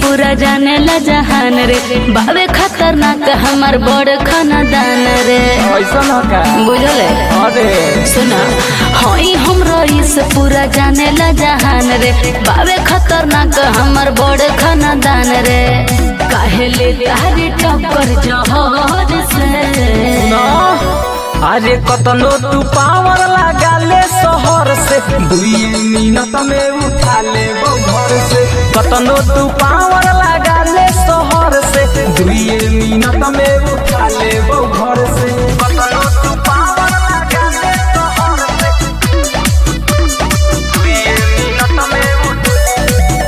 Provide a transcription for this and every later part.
पूरा जाने ला जहान रे बाबे खतरनाक हमार बड़ खानदान रे ऐसा न का बुझले अरे सुना हई हम रईस पूरा जाने ला जहान रे बाबे खतरनाक हमर बड़ खानदान रे काहे ले तारी टक्कर जहर से न अरे कतनो तू पावर लगा ले शहर से दुई मिनट में उठा ले वो घर से कतनो तू पावर लगा ले शहर से दुई मिनट में उठा ले वो घर से कतनो तू पावर लगा ले शहर से दुई मिनट में उठा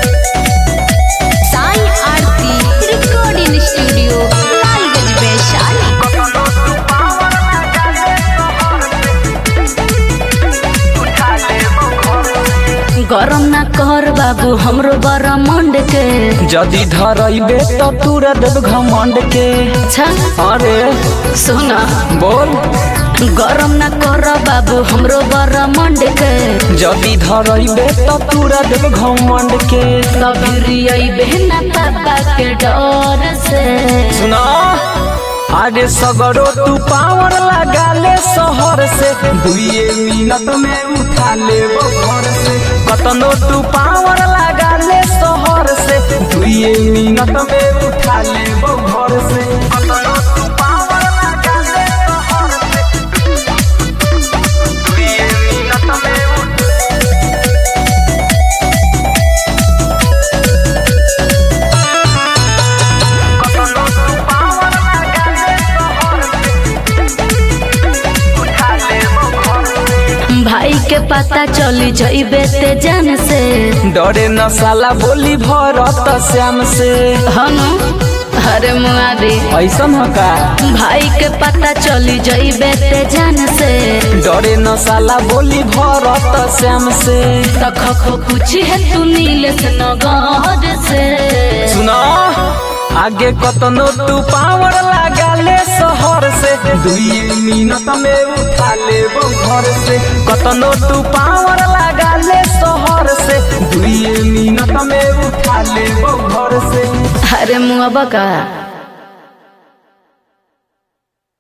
साई आरती रिकॉर्डिंग स्टूडियो लालगंज वैशाली कतनो तू पावर लगा ले शहर से उठा ले वो घर से गरम ना कर बाबू हमरो बड़ा मंड के जदि धरइबे तो तूरा देव घमंड के अच्छा अरे सुना बोल गरम ना कर बाबू हमरो बड़ा मंड के जदि धरइबे तो तूरा देव घमंड के कभी बहना पापा के डर से सुना अरे सगरो तू पावर लगा ले शहर से दुए मिनट में उठा ले वो घर से कतनो तू पावर लगा ले शहर से दुए मिनट में उठा ले वो घर से कतनो तू पावर लगा ले शहर से दुए मिनट में उठा कतनो तू पावर लगा ले शहर से उठा ले वो घर से भाई के पता चली जइबे ते जान से डरे न साला बोली भरत श्याम से हनु अरे मुआदी ऐसन ह का भाई के पता चली जइबे ते जान से डरे न साला बोली भरत श्याम से तख खो पूछी है तू नीलेश नगर से सुना आगे कतनो तू पावर लगा ले शहर से दुई मिनट में उठा ले वो घर से कतनो तू पावर लगा ले शहर से दुई मिनट में उठा ले वो घर से अरे मुआ बका